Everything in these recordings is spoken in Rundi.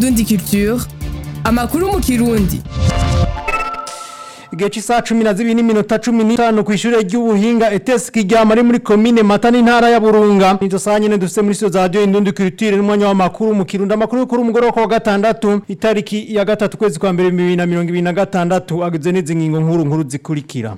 Indundi Culture amakuru mu kirundi igihe cy'isaha cumi na zibiri n'iminota cumi n'itanu ku ishuri ry'ubuhinga etesi kiryama ari muri komine mata n'intara ya burunga nizo saha nyine dufite muri studio za radio indundi culture n'umwanya w'amakuru mu kirundi amakuru yo kuri umugoroba wa gatandatu itariki ya gatatu kwezi kwa mbere bibiri na mirongo ibiri na gatandatu agizwe n'izi ngingo nkuru nkuru zikurikira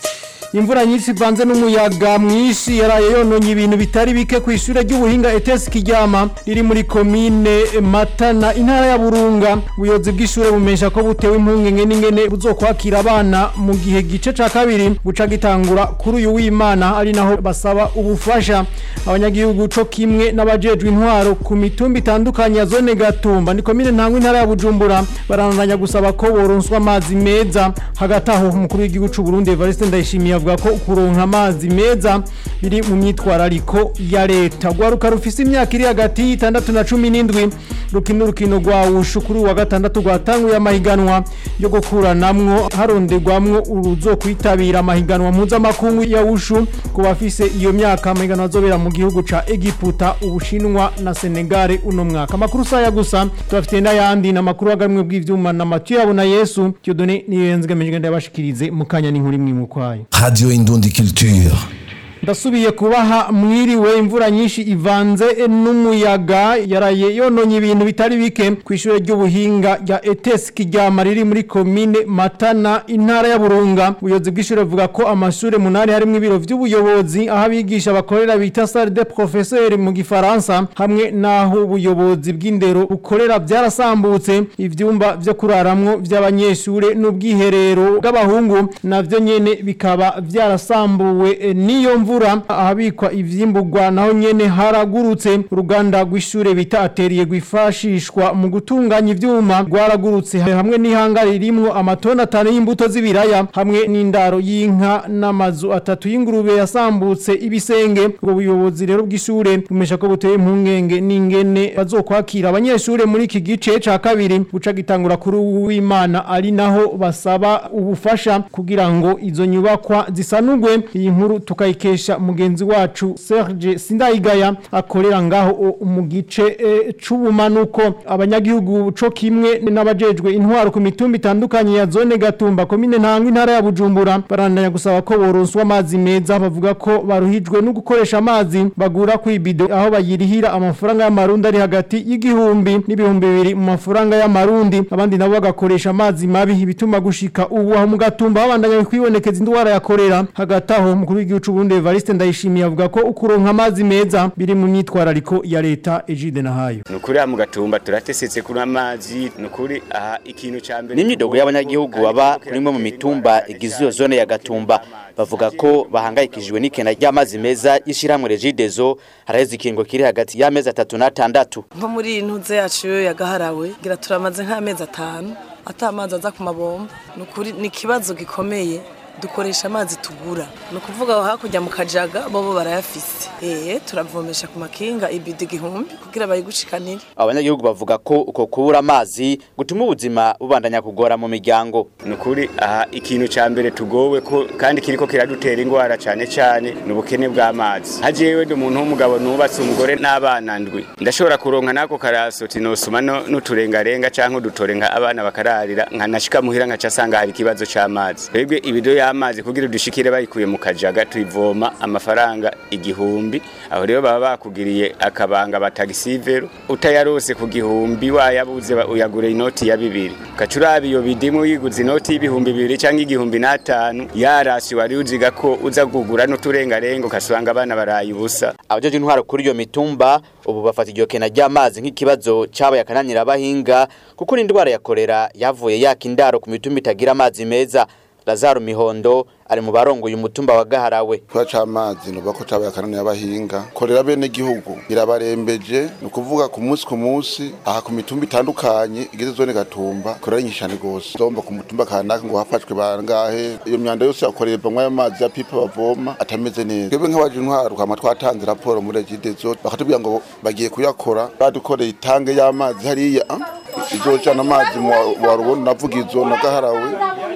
imvura nyinshi ivanze n'umuyaga mwinshi yaraye yononye ibintu bitari bike ku ishure ry'ubuhinga etesi kiryama riri muri komine matana intara ya burunga ubuyobozi bw'ishure bumesha ko butewe impungenge n'ingene buzokwakira abana mu gihe gice ca kabiri guca gitangura kuri uyu w'imana ari naho basaba ubufasha abanyagihugu co kimwe n'abajejwe intwaro ku mitumba itandukanye ya zone gatumba ni komine ntangwa intara ya bujumbura barandanya gusaba ko boronswa amazi meza hagati aho umukuru w'igihugu c'u Burundi Evariste Ndayishimiye avuga ko kuronka amazi meza biri mu myitwarariko ya leta gwaruka rufise imyaka iri hagati y'itandatu na cumi n'indwi rukina urukino rwa wushu kuri uwa gatandatu rwatanguye amahiganwa yo gukuranamwo haronderwamwo uruzo kwitabira amahiganwa mpuzamakungu ya wushu ku bafise iyo myaka amahiganwa azobera mu gihugu ca Egiputa ubushinwa na Senegal uno mwaka amakuru saya gusa tubafite n'ayandi n'amakuru agamwe bw'ivyuma na Mathieu Abona Yesu Dieudonné niyenzigamije ndabashikirize mukanya n'inkuru imwe mu kwayo Radio Indundi Culture. ndasubiye kubaha mwiriwe imvura nyinshi ivanze n'umuyaga yaraye yononye ibintu bitari bike ku ishure ry'ubuhinga rya ETS Kiryama riri muri komine Matana intara ya Burunga ubuyobozi bw'ishure buvuga ko amashure munani harimo ibiro vy'ubuyobozi aho abigisha bakorera bita salle de professeur mu gifaransa hamwe naho ubuyobozi bw'indero bukorera byarasambutse ivyumba vyo kuraramwo vy'abanyeshure n'ubwiherero bw'abahungu navyo nyene bikaba vyarasambuwe eh, n'iyo mvura ahabikwa ivyimburwa naho nyene haragurutse uruganda rw'ishure bita ateriye rwifashishwa mu gutunganya ivyuma rwaragurutse hamwe n'ihanga ririmwo amatoni atanu y'imbuto z'ibiraya hamwe n'indaro y'inka n'amazu atatu y'ingurube yasambutse ibisenge ubwo buyobozi rero bw'ishure bumesha ko buteye impungenge n'ingene bazokwakira abanyeshure muri iki gice ca kabiri guca gitangura kuri uwimana ari naho basaba ubufasha kugira ngo izo nyubakwa zisanurwe iyi nkuru tukayikesha mugenzi wacu Serge Sindayigaya akorera ngaho o- mu gice eh, c'ubumanuko abanyagihugu co kimwe n'abajejwe intwaro ku mitumba itandukanye ya zone Gatumba komine ntangwa intara ya Bujumbura barandanya gusaba ko boronswa amazi meza bavuga ko baruhijwe no gukoresha amazi bagura ku ibido aho bayirihira amafaranga y'amarundi ari hagati y'igihumbi n'ibihumbi bibiri mu mafaranga y'amarundi abandi nabo bagakoresha amazi mabi ibituma gushika ubu aho mu Gatumba babandanya kwibonekeza indwara ya korera hagati aho umukuru w'igihugu c'u Burundi Evariste Ndayishimiye avuga ko ukuronka amazi meza biri mu myitwarariko ya leta Egide Nahayo nukuri aha mu gatumba turatesetse kuri amazi nukuri aha ikintu ca mbere n'imyidogo y'abanyagihugu baba kuri imwe mu mitumba igize iyo zone ya gatumba bavuga ko bahangayikishijwe n'ikena ry'amazi meza y'ishyirahamwe regidezo haraheze ikingo kiri hagati y'amezi atatu n'atandatu nko muri iyi ntuze yacu yo yagaharawe ngira turamaze nk'amezi atanu ata amazi aza ku mabomba ni ukuri ni ikibazo gikomeye dukoresha amazi tugura ni ukuvuga aho hakurya mu kajaga bobo barayafise ee turavomesha ku makinga ibido igihumbi kugira bayigushikanire abanyagihugu bavuga ko uko kubura amazi gutuma ubuzima bubandanya kugora mu miryango nukuri aha ikintu ca mbere tugowe ko kandi kiriko kiradutera ingwara cane cane ni ubukene bw'amazi hajewe ndi umuntu w'umugabo nubatse umugore n'abana ndwi ndashobora kuronka nako karaso tinosuma no- n'uturengarenga canke udutore nka abana bakararira nkanashika muhira nkaca asanga hari ikibazo c'amazi twebwe ibido y'amazi kugira dushikire bayikuye mu kajaga tuyivoma amafaranga igihumbi aho rero baba bakugiriye akabanga batagisivero utayarose ku gihumbi wayabuze ba- uyagura inoti ya bibiri ukaca uraba iyo bidimu yiguze inoti y'ibihumbi bibiri canke igihumbi n'atanu yarasi wari uziga ko uza kugura n'uturengarenga ukasanga abana baraye ubusa abajeje intwaro kuri iyo mitumba ubu bafata iryo kena ry'amazi nk'ikibazo cabaye akananira abahinga kuko n'indwara ya korera yavuye yaka indaro ku mitumba itagira amazi meza lazaro mihondo ari mu barongoye umutumba wa gaharawe Kwa c'amazi nuba ko cabaye akanani y'abahinga korera bene gihugu irabarembeje ni ukuvuga ku munsi ku munsi aha ku mitumba itandukanye igize zone gatumba korera nyishane gose zomba ku mutumba kanaka ngo hafashwe bangahe iyo myanda yose yakorerwa ayo mazi ya pipa bavoma atameze neza twebwe nk'abaje intwaro kwama twatanze raporo muri regidezo bakatubwira ngo bagiye kuyakora badukoreye itange y'amazi hariya ah, izojana amazi mu wa- wa rubona navuga izo na gaharawe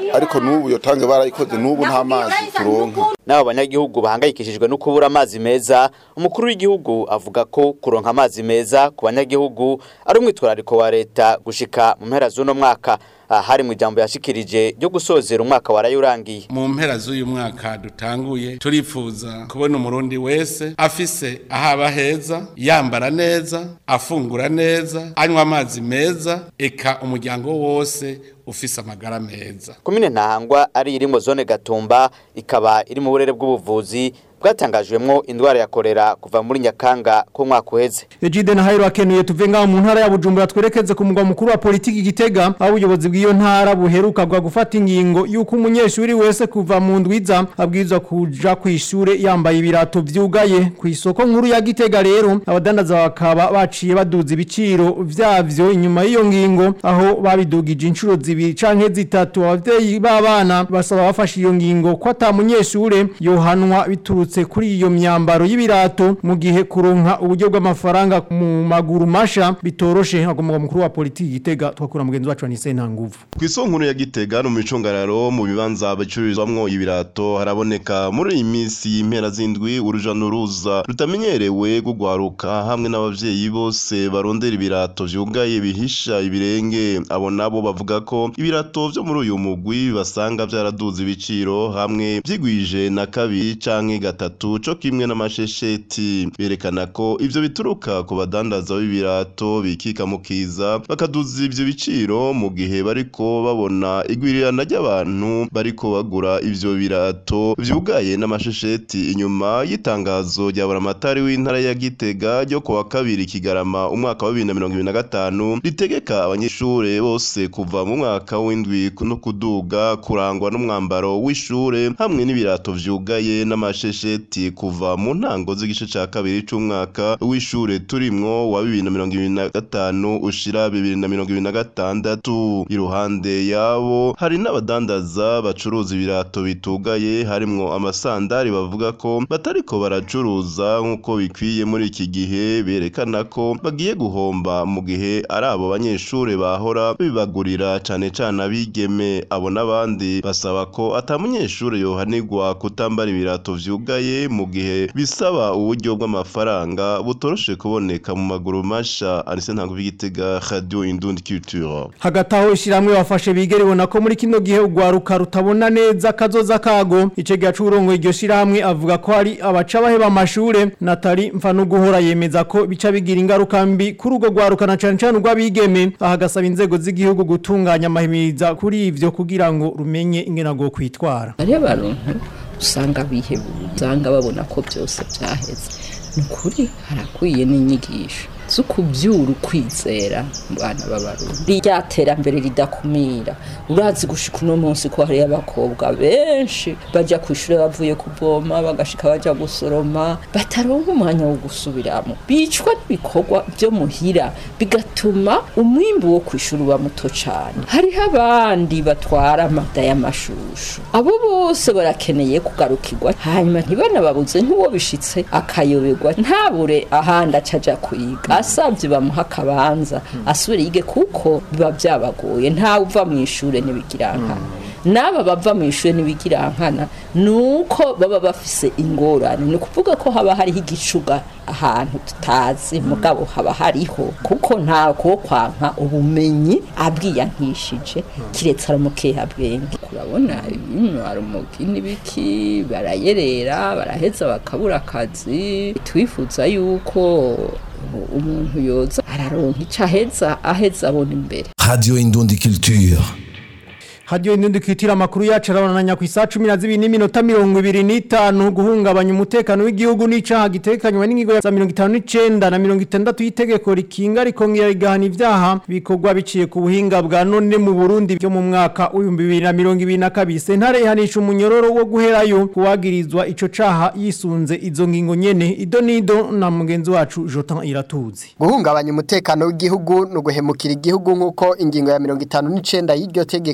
ariko n'ubu iyo tange barayikoze n'ubu nta mazi turonka n'abo banyagihugu bahangayikishijwe no kubura amazi meza umukuru w'igihugu avuga ko kuronka amazi meza ku banyagihugu ari umwitwarariko wa leta gushika mu mpera z'uno mwaka aha hari mu ijambo yashikirije ryo gusozera umwaka waraye urangiye mu mpera z'uyu mwaka dutanguye turifuza kubona umurundi wese afise ahaba heza yambara neza afungura neza anywa amazi meza eka umuryango wose ufise amagara meza komine ntahangwa ari iri mu zone gatumba ikaba iri mu burere bw'ubuvuzi bwatangajwemwo indwara ya korera kuva muri nyakanga ko mwaka uheze Ejide na Hairo akenuye tuve ngaho mu ntara ya Bujumbura twerekeze ku mugwa mukuru wa politiki Gitega aho ubuyobozi bw'iyo ntara buheruka gwa gufata ingingo yuko umunyeshuri wese kuva mu ndwiza abwirizwa kuja ku ishure yambaye ibirato vyugaye ku isoko nkuru ya Gitega rero abadandaza bakaba baciye baduza ibiciro vyavyo inyuma y'iyo ngingo aho babidugije inshuro zibiri canke zitatu abavyeyi b'abana basaba bafashe iyo ngingo ko ata munyeshure yohanwa biturutse kuri iyo myambaro y'ibirato mu gihe kuronka uburyo bw'amafaranga mu maguru masha bitoroshe agomba mukuru wa politiki Gitega twakura mugenzi wacu Anise Ntanguvu ku isonkuru ya Gitega no mu micungararo mu bibanza bicururizwamwo ibirato haraboneka muri iyi minsi y'impera z'indwi uruja n'uruza rutamenyerewe gugwaruka hamwe n'abavyeyi bose barondera ibirato vyugaye bihisha ibirenge abo nabo bavuga ko ibirato vyo muri uyu mugwi basanga vyaraduze ibiciro hamwe vyigwije na kabiri canke gatatu co kimwe n'amashesheti berekana ko ivyo bituruka ku badandaza b'ibirato bikika mu kiza bakaduza ivyo biciro mu gihe bariko babona igwirirana ry'abantu bariko bagura ivyo birato vyugaye n'amashesheti inyuma y'itangazo rya buramatari w'intara ya Gitega ryo kuwa kabiri Kigarama umwaka wa 2025 ritegeka abanyeshure bose kuva mu mwaka w'indwi no kuduga kurangwa n'umwambaro w'ishure hamwe n'ibirato vyugaye n'amashesheti kuva mu ntango z'igice ca kabiri c'umwaka w'ishure turimwo wa 2025 ushira 2026 iruhande yabo hari n'abadandaza bacuruza ibirato bitugaye harimwo amasandari bavuga ko batariko baracuruza nk'uko bikwiye muri iki gihe berekana ko bagiye guhomba mu gihe ari abo banyeshure bahora bibagurira cane cane abigeme abo n'abandi basaba ko ata munyeshure yohanirwa kutambara ibirato vyugaye mu gihe bisaba uburyo bw'amafaranga butoroshe kuboneka mu maguru masha Anise Ntanguvu Gitega Radio Indundi Culture hagati aho ishiramwe bafashe bigeribona ko muri kino gihe ugwaruka rutabona neza kazoza kago ice gacu urongo iryo shirahamwe avuga ko hari abaca baheba amashure natari mfa no guhora yemeza ko bica bigira ingaruka mbi kuri ugo gwaruka na cane cane urw'abigeme aha gasaba inzego z'igihugu gutunganya amahimiriza kuri ivyo kugira ngo rumenye ingena go kwitwara hariho abantu usanga bihebuye usanga babona ko byose byaheze ni ukuri harakwiye n'inyigisho zo kubyura ukwizera mu bana b'abarundi rya terambere ridakumira urazi gushika uno munsi ko hariyo abakobwa benshi bajya ku ishuri bavuye kuvoma bagashika bajya gusoroma bataronka umwanya wo gusubiramo bicwa n'ibikorwa byo muhira bigatuma umwimbu wo ku ishuri uba muto cyane hariho abandi batwara amada y'amashushu abo bose barakeneye kugarukirwa hanyuma ntibanababuze nk'uwo bishitse akayoberwa ntabure ahandi acaja kwiga asabye bamuha akabanza asubire yige kuko biba byabagoye ntawe uva mu ishuri n'ibigirankana n'aba bava mu ishuri n'ibigirankana ni uko baba bafise ingorane ni ukuvuga ko haba hariho igicuga ahantu tutazi mugabo haba hariho kuko nta ko kwanka ubumenyi abwiyankishije kiretse ari umukeha bwenge kurabona ibintu hari umugi n'ibiki barayerera baraheza bakabura akazi twifuza yuko umuntu yoza araronka icyo aheza aheza abona imbere Radio Indundi Culture. Hadiyo indundi kitira makuru yacu arabonanya ku isa 12 n'iminota 25 guhungabanya umutekano w'igihugu n'icaha gitekanywa n'ingigo ya 59 na 60 y'itegeko rikinga rikongera rigahana ivyaha bikorwa biciye ku buhinga bwa none mu Burundi byo mu mwaka w'2022 sentare ihanisha umunyororo wo guherayo kuwagirizwa ico caha yisunze izo ngingo nyene idonido na mugenzi wacu Jotan Iratuzi guhungabanya umutekano w'igihugu no guhemukira igihugu nk'uko ingingo ya 59 y'iryo tegeko ibi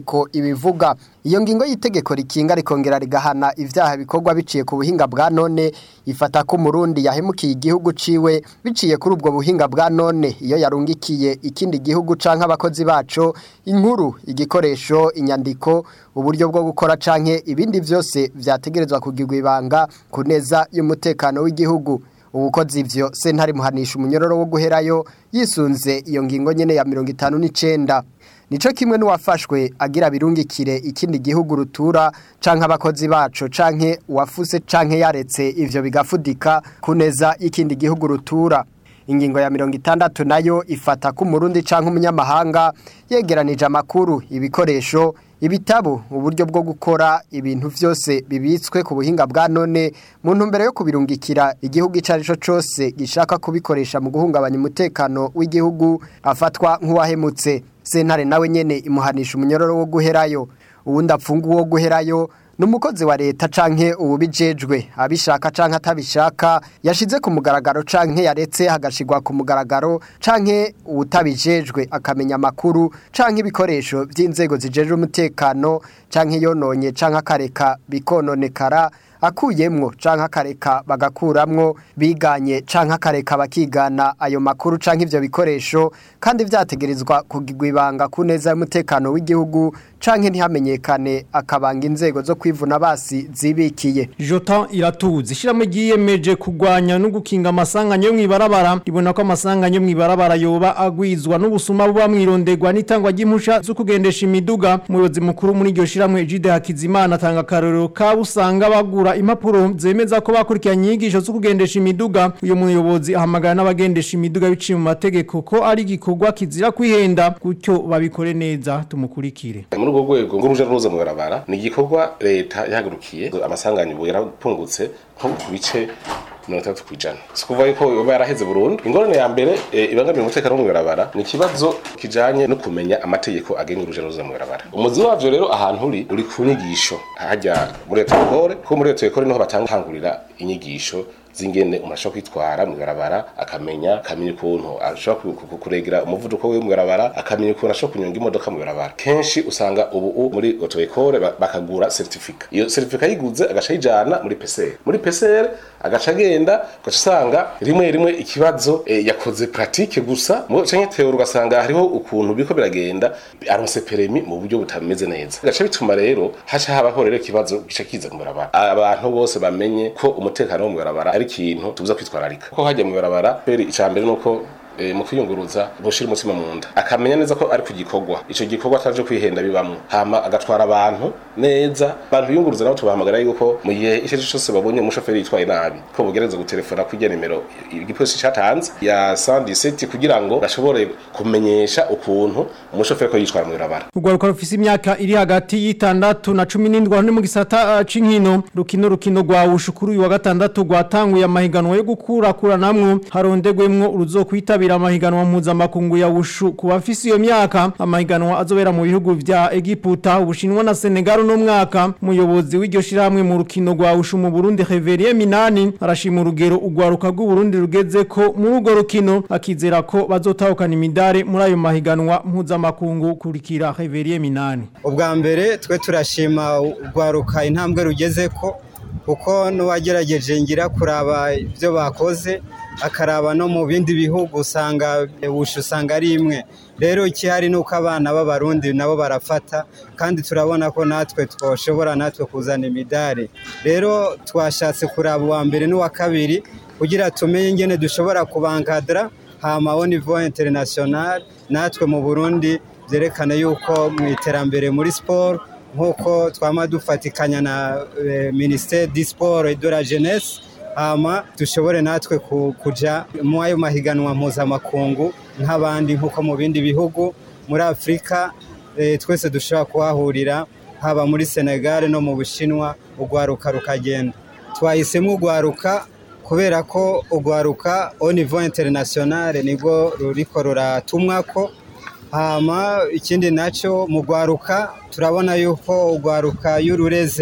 ibivuga iyo ngingo y'itegeko rikinga rikongera rigahana ivyaha bikorwa biciye ku buhinga bwa none ifata ko umurundi yahemukiye igihugu ciwe biciye kuri ubwo buhinga bwa none iyo yarungikiye ikindi gihugu canke abakozi baco inkuru igikoresho inyandiko uburyo bwo gukora canke ibindi vyose vyategerezwa kugirwa ibanga ku neza y'umutekano w'igihugu ubukozi ivyo sentare muhanisha umunyororo wo guherayo yisunze iyo ngingo nyene ya mirongo itanu n'icenda nico kimwe n'uwafashwe agira birungikire ikindi gihugu rutura canke abakozi baco canke uwafuse canke yaretse ivyo bigafudika ku neza y'ikindi gihugu rutura ingingo ya mirongo itandatu nayo ifata ko umurundi canke umunyamahanga yegeranije amakuru ibikoresho ibitabo uburyo bwo gukora ibintu vyose bibitswe ku buhinga bwa none mu ntumbero yo kubirungikira igihugu ico arico cose gishaka kubikoresha mu guhungabanya umutekano w'igihugu afatwa nk'uwahemutse sentare nawe nyene imuhanisha umunyororo wo guherayo uwundi apfunga uwo guherayo numukozi wa leta canke ububijejwe abishaka canke atabishaka yashize ku mugaragaro canke yaretse hagashigwa ku mugaragaro canke uwutabijejwe akamenya amakuru canke ibikoresho vy'inzego zijejwe umutekano canke yononye canke akareka bikononekara akuyemwo canke akareka bagakuramwo biganye canke akareka bakigana ayo makuru canke ivyo bikoresho kandi vyategerezwa kugirwa ibanga ku neza y'umutekano w'igihugu canke ntihamenyekane akabanga inzego zo kwivuna basi zibikiye Jotan iratuzi ishirahamwe ryiyemeje kugwanya no gukinga amasanganya yo mwibarabara ribona ko amasanganya yo mwibarabara yoba agwizwa n'ubusuma buba mwirondegwa n'itangwa ry'impusha zo kugendesha imiduga umuyobozi mukuru muri iryo shirahamwe Jide Hakizimana atanga akarorero ka busanga bagura impapuro zemeza ko bakurikiranye inyigisho zo kugendesha imiduga uyu muyobozi ahamagara n'abagendesha imiduga biciye mu mategeko ko ari igikorwa kizira kwihenda gutyo babikore neza tumukurikire muri urwo rwego ng'uruja n'uruza mu barabara ni igikorwa leta yahagurukiye amasanganya ubu yarapungutse nko ku bice mirongo itandatu ku ijana si ukuvuga yuko yoba yaraheze burundu ingorane ya mbere e, ibangamiye umutekano wo mu barabara ni ikibazo kijanye no kumenya amategeko agenga uruja n'uruza mu barabara umuzi wavyo rero ahantu uri uri ku nyigisho hajya muri leta ekore kuko muri leta ekore niho batangurira inyigisho zingene umuntu ashobora kwitwara mu barabara akamenya akamenya ukuntu ashobora kuregera umuvuduko we mu barabara akamenya ukuntu ashobora kunyonga imodoka mu barabara kenshi usanga ubu muri auto école bakagura certificat iyo certificat yiguze agaca yijana muri PCR muri PCR agaca agenda ugaca usanga rimwe rimwe ikibazo e, yakoze pratique gusa mu canke theorie ugasanga hariho ukuntu biko biragenda aronse permis mu buryo butameze neza gaca bituma rero haca habaho rero ikibazo gica kiza mu barabara abantu bose bamenye ko umutekano wo mu barabara ari ikintu tubuza kwitwararika ko hajya mu barabara peri icambere nuko e, mu kwiyunguruza gushira umutima mu nda akamenya neza ko ari ku gikorwa ico gikorwa ataje kwihenda bibamwo hama agatwara abantu neza abantu biyunguruza nabo tubahamagara yuko mu gihe ico cyose babonye umushoferi yitwaye nabi ko bugereza gutelefona kujya nimero igipolisi catanze ya 117 kugira ngo gashobore kumenyesha ukuntu umushoferi ko yitwara mu barabara urwaruka rufise imyaka iri hagati y'itandatu na cumi n'indwi aho ni mu gisata uh, c'inkino rukino rukino rwa ushukuru uyu wa gatandatu rwatanguye amahiganwa yo gukurakuranamwo harondegwemwo uruzokwitabira amahiganwa mpuzamakungu ya wushu ku bafise iyo myaka amahiganwa azobera mu bihugu vya Egiputa ubushinwa na Senegal no mwaka umuyobozi w'iryo shirahamwe mu rukino rwa wushu mu Burundi Reverie Minani arashima urugero ugwaruka rw'u Burundi rugeze ko muri urwo rukino akizera ko bazotahukana imidare muri ayo mahiganwa mpuzamakungu kurikira Reverie Minani ubwa mbere twe turashima ugwaruka intambwe rugeze ko kuko n'uwagerageje ngira kuraba ibyo bakoze akaraba no mu bindi bihugu usanga wusha usanga ari imwe rero ikihari ni uko abana b'abarundi nabo barafata kandi turabona ko natwe twoshobora natwe kuzana imidari rero twashatse kuraba uwa mbere n'uwa kabiri kugira tumenye ingene dushobora kubankadara hama au niveau international natwe mu burundi byerekana yuko mu iterambere muri siporo nk'uko twama dufatikanya na minisiteri di siporo et de la jeunesse hama dushobore natwe kuja mu ayo mahiganwa mpuzamakungu nk'abandi nk'uko mu bindi bihugu muri afurika twese dushobora kuhahurira haba muri senegal no mu bushinwa urwaruka rukagenda twahisemo urwaruka kubera ko urwaruka au niveau international nibwo ruriko ruratumwako hama ikindi nacyo mu rwaruka turabona yuko urwaruka y'urureze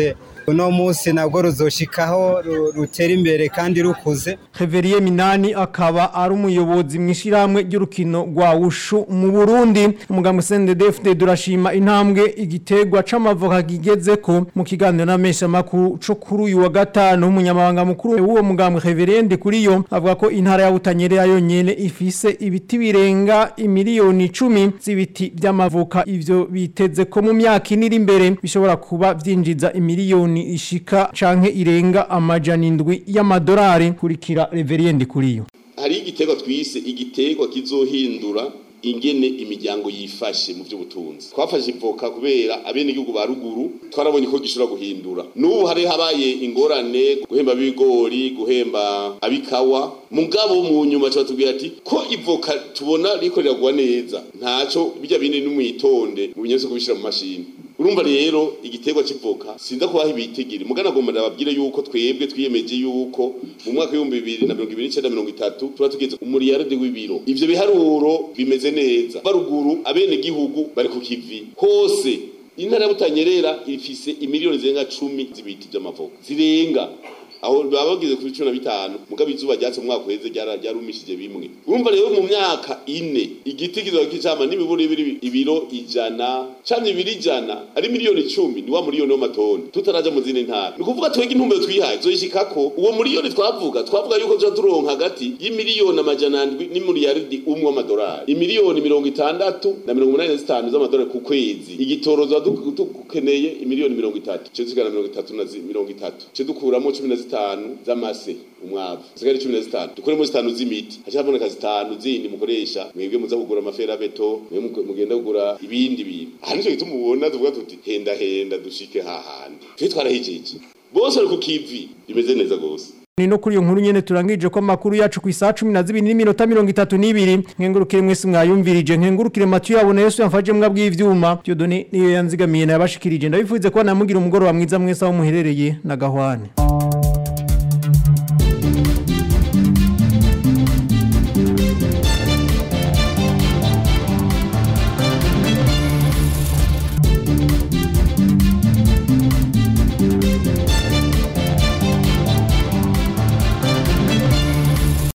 uno munsi nabwo ruzoshikaho ru- rutera imbere kandi rukuze Heveriye Minani akaba ari umuyobozi mu ishyirahamwe ry'urukino rwa wushu mu Burundi umugambwe CNDD-FDD durashima intambwe igitegwa c'amavoka kigeze ko mu kiganiro n'amesha makuru co kuri uyu wa gatanu umunyamabanga mukuru w'uwo mugambwe Heverende kuri yo avuga ko intara ya Butanyerera yonyene ifise ibiti birenga imiliyoni 10 z'ibiti by'amavoka ivyo biteze ko mu myaka iniri imbere bishobora kuba vyinjiza imiliyoni ishika canke irenga amajana indwi y'amadolari kurikira Reveriendi kuri yo hari igiterwa twise igiterwa kizohindura ingene imiryango yifashe mu by'ubutunzi twafashe ivoka kubera abenegihugu ba ruguru twarabonye ko gishobora guhindura n'ubu hari habaye ingorane guhemba ab'ibigori guhemba ab'ikawa mugabo mu nyuma tubatubwira ati ko ivoka tubona riko riragwa neza ntaco bijya bindi n'umwitonde mu binyetse kubishira mu mashini urumva rero igiterwa c'ivoka sinza kubaha ibitigiri mugana agomba ndababwire yuko twebwe twiyemeje yuko mu mwaka w'ibihumbi bibiri na mirongo ibiri n'icenda mirongo itatu tuba tugeze umuriyaride w'ibiro ivyo biharuro bimeze neza baruguru abene gihugu bari ku kivi hose intara ya butanyerera ifise imiliyoni zirenga cumi z'ibiti vy'amavoka zirenga aho baba bageze kuri cumi na bitanu mugabo izuba ryatse mu mwaka uheze ryara- ryarumishije bimwe urumva rero mu myaka ine igiti kizoba kicama n'imiburi ibiri ibiro ijana camye ibiri ijana ari miliyoni icumi ni wa miliyoni w'amatoni tutaraja mu zindi ntara ni ukuvuga twege intumbero twihaye zoyishikako uwo miliyoni twavuga twavuga yuko tuza turonka hagati y'imiliyoni amajana ndwi n'imiliyaridi umwe w'amadolari imiliyoni mirongo itandatu na mirongo umunani na zitanu z'amadolari ku kwezi igitoro tuba du- dukeneye imiliyoni mirongo itatu ce dusigana mirongo itatu na zi- mirongo itatu ce dukuramo cumi na zitanu z'amase umwavu dusigare cumi na zitanu dukuremo zitanu z'imiti haca haboneka zitanu zindi mukoresha mwebwe muza kugura amaferabeto mwebwe muge- mugenda kugura ibindi bintu aha nico gituma ubona tuvuga tuti henda henda dushike hahandi twe twarahijeje bose bari ku kivi bimeze neza gose ni no kuri iyo nkuru nyene turangije ko amakuru yacu ku isaha 12 n'iminota 32 nkengurukire mwese mwayumvirije nkengurukire Mathieu yabona Yesu yamfaje mbwa bw'ivyuma Dieudonné niyo yanzigamiye nabashikirije ndabifuze ko namugira umugoro wa mwiza mwese aho muherereye na gahwane